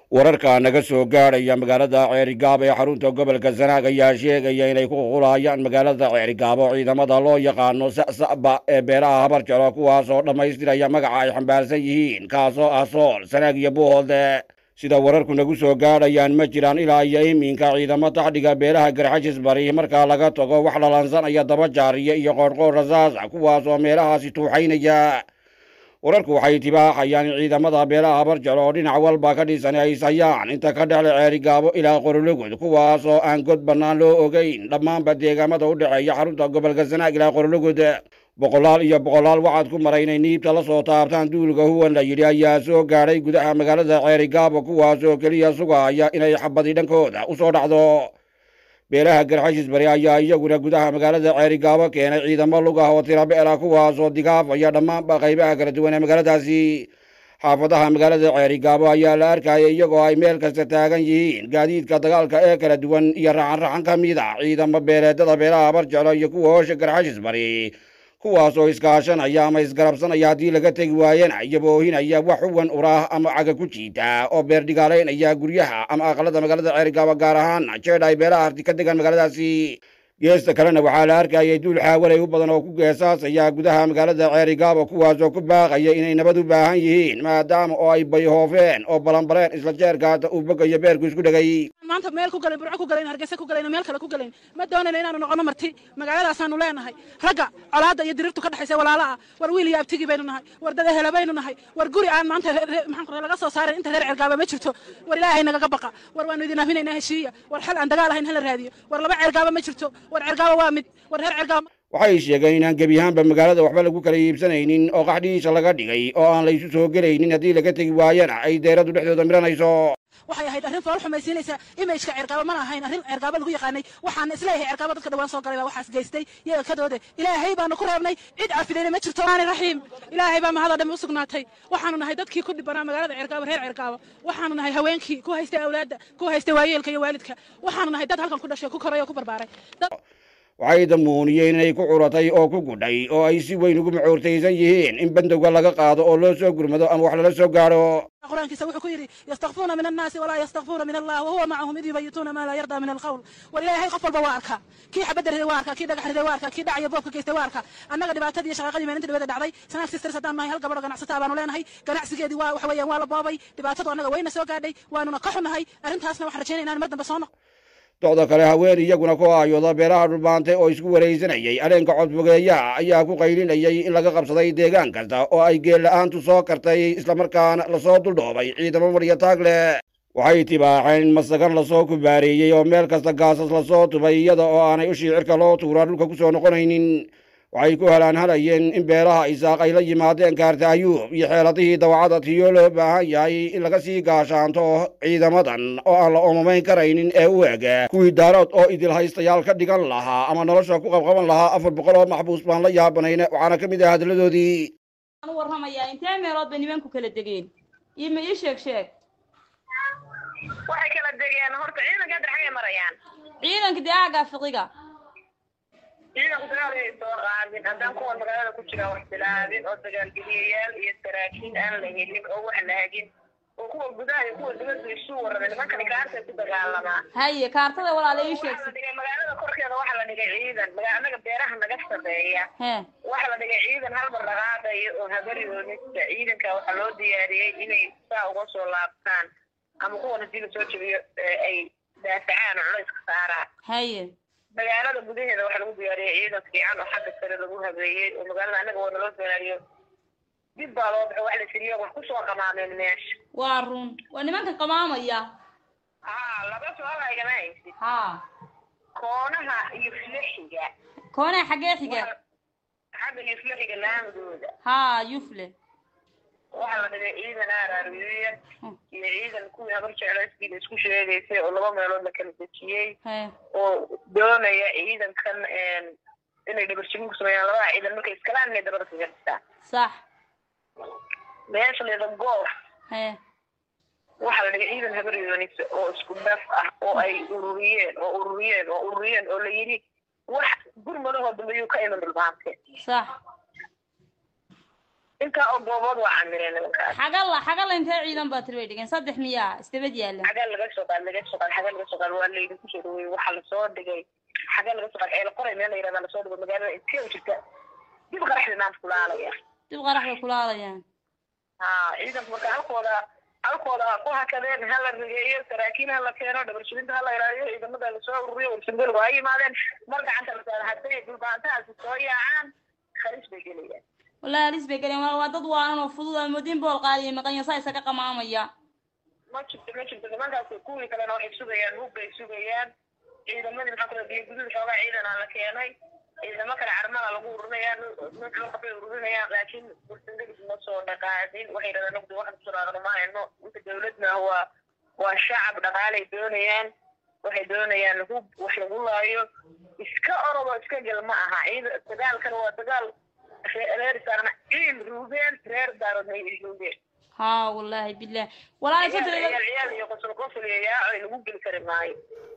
wararka naga soo gaadhaya magaalada ceerigaabo ee xarunta gobolka sanaag ayaa sheegaya inay ku ququlayaan magaalada ceerigaabo ciidamada loo yaqaano sa'sa'ba ee beeraha habar jaro kuwaasoo dhammaystiraya magaca ay xambaarsan yihiin kaasoo ah sool sanaag iyo buuhoode sida wararku nagu soo gaadhayaan ma jiraan ilaa iyo iminka ciidamo taxdhiga beeraha garxajis bari markaa laga tago wax lalansanaya daba jaariya iyo qoorqoor rasaasa kuwaasoo meelahaasi tuuxaynaya wararku waxay tibaaxayaan in ciidamada beelaha habarjaro oo dhinac walba ka dhisan ay sayaan inta ka dhexle ceerigaabo ilaa qorologod kuwaasoo aan god bannaan loo ogeyn dhammaanba deegaamada u dhexeeya xarunta gobolka sanaag ilaa qorologod boqolaal iyo boqolaal waxaad ku maray inay niibta la soo taabtaan duulka huwan la yidhi ayaa soo gaadhay gudaha magaalada ceerigaabo kuwaasoo keliya sugaya inay xabadi dhankooda u soo dhacdo beelaha garxashis bari ayaa iyaguna gudaha magaalada ceerigaabo keenay ciidamo lugah oo tirabeela kuwaasoo digaafaya dhammaanba qaybaha kala duwan ee magaaladaasi xaafadaha magaalada ceerigaabo ayaa la arkayay iyagoo ay meel kasta taagan yihiin gaadiidka dagaalka ee kala duwan iyo raxan raxan ka mid a ciidamo beeleedada beelaha habarjeclo iyo kuwa hoosha garxashis bari kuwaasoo iskaashanaya ama isgarabsanaya haddii laga tegi waayana iyaboohinaya wax uwan uraah ama caga ku jiita oo beerdhigaalaynaya guryaha ama aqalada magaalada ceerigaabo gaar ahaan jeedha ay beelaha harti ka degaan magaaladaasi geesta kalena waxaa la arkayay duul xaawalay u badan oo ku geesaasaya gudaha magaalada ceerigaabo kuwaasoo ku baaqaya inay nabad u baahan yihiin maadaama oo ay bayhoofeen oo balanbaleen isla jeerkaata uu bogayo beerku isku dhegay maanta meel ku galayn burco ku galayn hargeysa ku galayn meel kale ku galayn ma doonayno inaanu noqono marti magaaladaasaanu leenahay ragga colaadda iyo dirirtu ka dhexaysa walaala ah war wiil iyo abtigi baynu nahay war dada hele baynu nahay war guri aan maanta maxaan ku laga soo saarin inta reer cergaaba ma jirto war ilaahay nagaga baqa war waanu idin aaminaynaa heshiiya war xal aan dagaal ahayn hala raadiyo war laba cergaaba ma jirto war cergaaba waa mid war reer cergaaba waxay sheegeen inaan gebi ahaanba magaalada waxba lagu kala iibsanaynin oo qaxdhihiisa laga dhigay oo aan laysu soo gelaynin haddii laga tegi waayana ay deeradu dhexdooda miranayso waxay ahayd arrin fool xumaysiinaysa imageka cergaaba mana ahayn arrin cergaaba lagu yaqaanay waxaan isleeyahay cergaaba dadka dhawaan soo galay baa waxaas geystay iyaga kadoode ilaahay baanu ku reebnay cid cafidayna ma jirto maani raxiim ilaahay baa mahada dhammi u sugnaatay waxaanu nahay dadkii ku dhibanaa magaalada cergaaba reer cergaaba waxaanu nahay haweenkii ku haystay awlaadda ku haystay waayeelka iyo waalidka waxaanu nahay dad halkan ku dhashay ku koray oo ku barbaaray waxay damuuniyeen inay ku curatay oo ku gudhay oo ay si weyn ugu macoortaysan yihiin in bandowga laga qaado oo loo soo gurmado ama wax lala soo gaadho quraankiisa wuxuu ku yidhi yastakfuuna min annaasi walaa yastakfuuna min allah wahuwa macahum id yubayituuna maa laa yardaa min alqawl war ilaahay qof walba waa arkaa kii xabadda riday waa arkaa kii dhagax riday waa arkaa kii dhacaya boobka geystay waa arkaa annaga dhibaatadii iyo shaqaaqadii maalinta dhibada dhacday sanaag sisters haddaan nahay hal gabadho ganacsataa baanu leenahay ganacsigeedii waa waxa weeyaan waa la boobay dhibaatadu annaga wayna soo gaadhay waanuna ka xunahay arrintaasna waxaan rajaynaya inaan mar dambe soo noqo docda kale haween iyaguna ku aayooda beelaha dhulbaantay oo isku waraysanayay aleenka codfogeeyaha ayaa ku qaylinayay in laga qabsaday deegaan kasta oo ay geella-aantu soo kartay islamarkaana lasoo duldhoobay ciidamo marya taag leh waxay tibaaxeen in masagan lasoo kubaareeyey oo meel kasta gaasas lasoo tubay iyada oo aanay ushii cirka loo tuuraa dhulka ku soo noqonaynin waxay ku helaan halayeen in beelaha isaaq ay la yimaadeen kaarta ayuub iyo xeeladihii dawacada tiyoo loo baahan yahay in laga sii gaashaanto ciidamadan oo aan la omamayn karaynin ee u eg kuwii daarood oo idil haystayaal ka dhigan lahaa ama nolosha ku qabqaban lahaa afar boqol oo maxbuus baan la yaabanayna waxaana ka mid ah hadalladoodii u warramayaa intee meelood bay nimanku kala degeen iyo ma ii sheeg sheeg waxay kala degeen horta ciidanka hadda xagay marayaan ciidanka dee aagaa fiqiga ciidanku dagaal ay soo qaadin haddaan kuwan magaalada ku jiraan wax bilaabin oo dagaalgeliyayaal iyo saraakiin aan la helin oo wax la hagin oo kuwa gudaha iyo kuwa dibadda isu warada nimankani kaartay ku dagaalamaa haye kaartada walaala ii sheeg waxaa la dhigay magaalada korkeeda waxaa la dhigay ciidan maga anaga beeraha naga sameeya hee waxaa la dhigay ciidan halmar dhaqaaqayo oo habaryoonista ciidanka waxaa loo diyaariyey inay saa uga soo laabtaan ama kuwan hadii lasoo jebiyo ay daafacaan oo culayska saaraan haye magaalada gudaheeda waxaa lagu diyaariyey ciidan fiican oo xagga sare lagu habeeyey oo magaalada annaga waa naloo diyaariyo dib baa loo baxo wax la siriyo wax kusoo qamaameen meesha waa run waa nimanka qamaamaya haa laba su-aal aygama haysid haa koonaha iyo flexiga koonaa xaggee xiga xagga iyo flexiga laamdooda haa yufle waxaa la dhigay ciidan aaraaruyeya iyo ciidan kuwii habar jeclayskiida isku sheegaysay oo laba meelood la kala dejiyey hee oo doonaya ciidankan inay dhabarjebin ku sameeyaan labada ciidan markay iskalaan inay dabada kaga dhistaan sax meesha leeda goof hee waxaa la dhigay ciidan habaryoonis oo isku dhaf ah oo ay ururiyeen oo ururiyeen oo ururiyeen oo la yidhi wax gurmadahoo dambe yuu ka iman dhulbaante sax intaa oo goobood waa camireen nimankaas xagalla xagalla intee ciidan baa tiri bay dhigeen saddex miyaa isdabad yaalla xagaa laga soo qaad laga soo qaad xagaa laga soo qaad waa laydinku soo dhaweeyey waxaa lasoo dhigay xagaa laga soo qaad ceelo qoray meel la yirahdaa lasoo dhigo magaalada intee u jirta dib qaraxda maanta kulaalaya dib qarax bay kulaalayaan ha ciidanku marka halkooda halkooda ha ku hakadeen ha la rigeeyo saraakiin ha la keeno dhabarshirinta ha la ilaaliyo ciidamada lasoo ururiyo warsangalgu ha yimaadeen mar gacanta la saaro hadday dhulbaantahaasi soo yaacaan kharis bay gelayaan wallahi halis bay galeen waa waa dad waanan oo fudud aa moodin bool qaadiya maqanya saa isaga qamaamaya ma jirto ma jirto nimankaas kuwii kalena waxay sugayaan hub bay sugayaan ciidamadii maxaa kula biyo guduud xoogaa ciidana la keenay ciidamo kale carmada lagu ururinayaan mid loo qabay ururinayaan laakiin warsangalis ma soo dhaqaadin waxay yidhahdaan nugdi waxaan kusoo dhaaqno ma hayno inta dawladna waa waa shacab dhaqaalay doonayaan waxay doonayaan hub wax lagu laayo iska orodo iska gel ma aha ciida dagaalkan waa dagaal ree- reer saarna ciil ruubeen reer daaroodna ay ruubeen haa wallahi bilah walahi ciyaal saddex ciyaal ciyaal iyo qosol qosol iyo yaaco lagu geli kari maayo